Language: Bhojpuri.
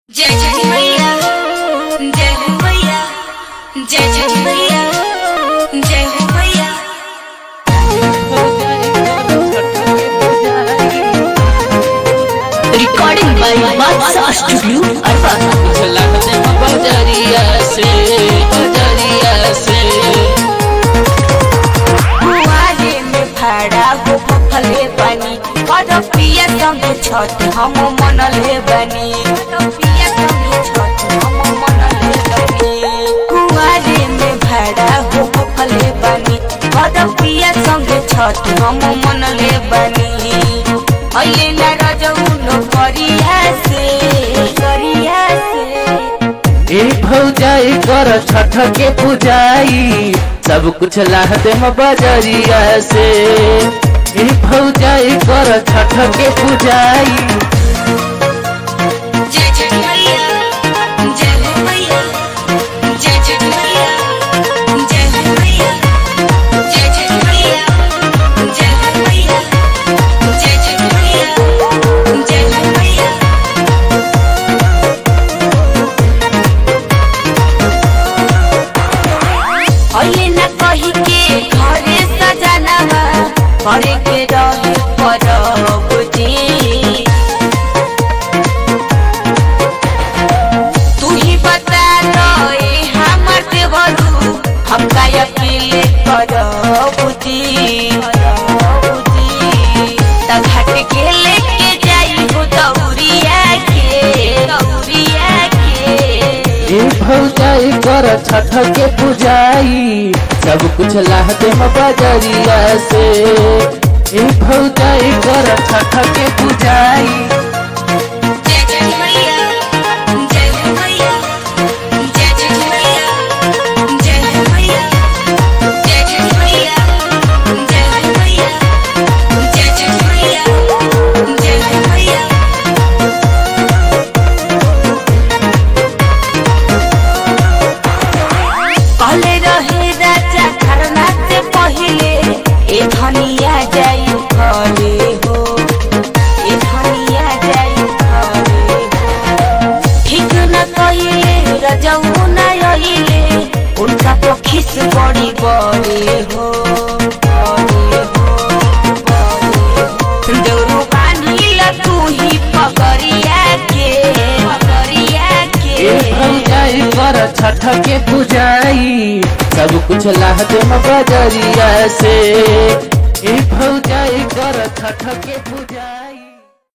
जय छठी मैया जय हो मैया जय छठी मैया जय हो मैया Recording by Batsa Studio, Arbat. कुआरे में भाड़ा हो फले बनी और पिया संग छठ हम मनले बनी और पिया संग छठ हम मनले बनी कुआरे में भाड़ा हो फले बनी और पिया संग छठ हम मनले बनी अइले ना रजउनो करिया से करिया से ए भौजाई कर छठ के पूजाई सब कुछ लाह दे बजरिया से ए भौजाई कर छठ के पूजाई जय छठी मैया जय हो मैया जय छठी मैया जय हो मैया जय छठी मैया जय हो मैया जय छठी मैया जय हो मैया अइले न कही के घरे सजनवा घरे के रहे परब जी तू ही बता दो ए हमर देवरू हम का अकेले करबुदी त घाट के लेके जाई हो दौरिया के दौरिया के ए भौजाई कर छठ के पूजाई सब कुछ लाह दे बजरिया से ए भौजाई कर छठ के पूजाई जय छठी मैया जय हो मैया जय छठी मैया जय हो मैया जय छठी मैया जय हो मैया जय छठी मैया जय हो मैया कहले रहे राजा खरना से पहिले ए धनिया जाई घरे हो ए धनिया जाई घरे हो ठीक न कहिले रजऊ न अइले उनका पखिस बड़ी बड़े हो बड़े हो, बड़े हो। दौड़ू बांधिल तू ही पगरिया के पगरिया ए के भौजाई कर छठ के पूजाई सब कुछ लाह दे बजरिया से ए भौजाई कर छठ के पूजाई